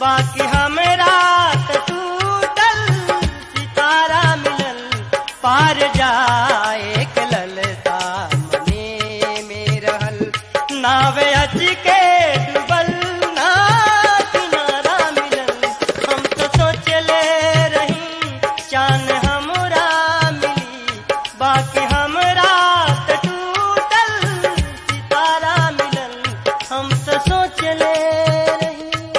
बाकी हमरा त टूटल सितारा मिलल पार जाए के ललता मने में रहल नावे अच के डूबल ना किनारा मिलल हम तो सोचले रही चान हमरा मिली बाकी हमरा त टूटल सितारा मिलल हम तो सोचले रही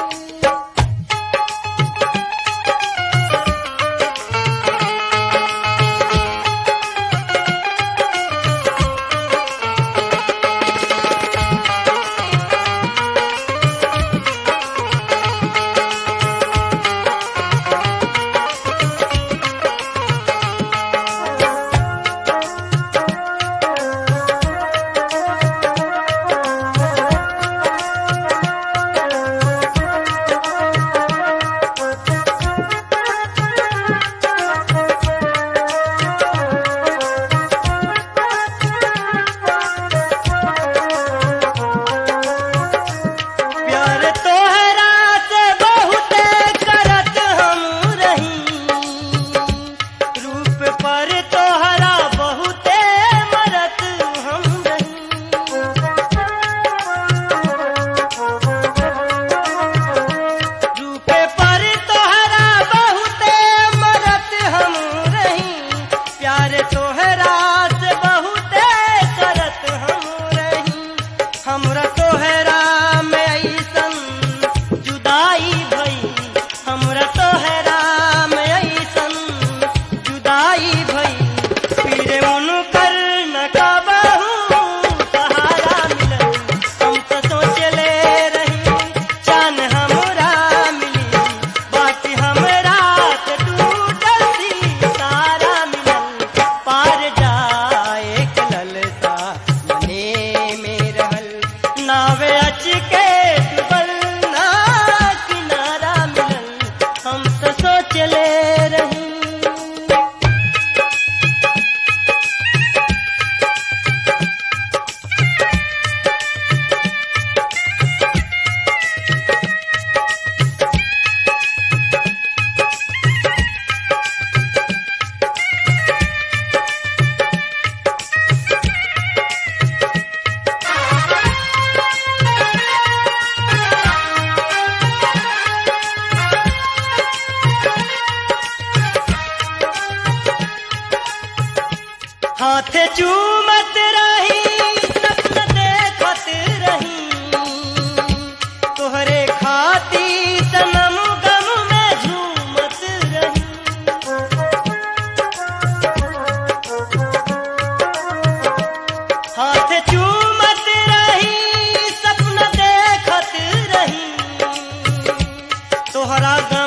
प्यार तोहरा से बहुते करत हम रही रूप पर तोहरा बहुते मरत हम रही रूप पर तोहरा बहुते मरत हम रही प्यार तोहरा से बहुते करत हम रही हमरा तोहरा में ऐसन जुदाई भई हमरा तोहरा में ऐसन जुदाई भई फिर उनकर न कबहू सहारा मिलल हम तो सोचले रही चान हमरा मिली बाकी हमरा के टूटल सितारा मिलल पार जाए के ललता मने में रहल नावे अच के डूबल ना किनारा मिलल हम तो सोचले रही हाथ चूमत रही सपन देखत रही तोहरे खाती सनम गम में झूमत रही हाथ चूमत रही सपन देखत रही तोहरा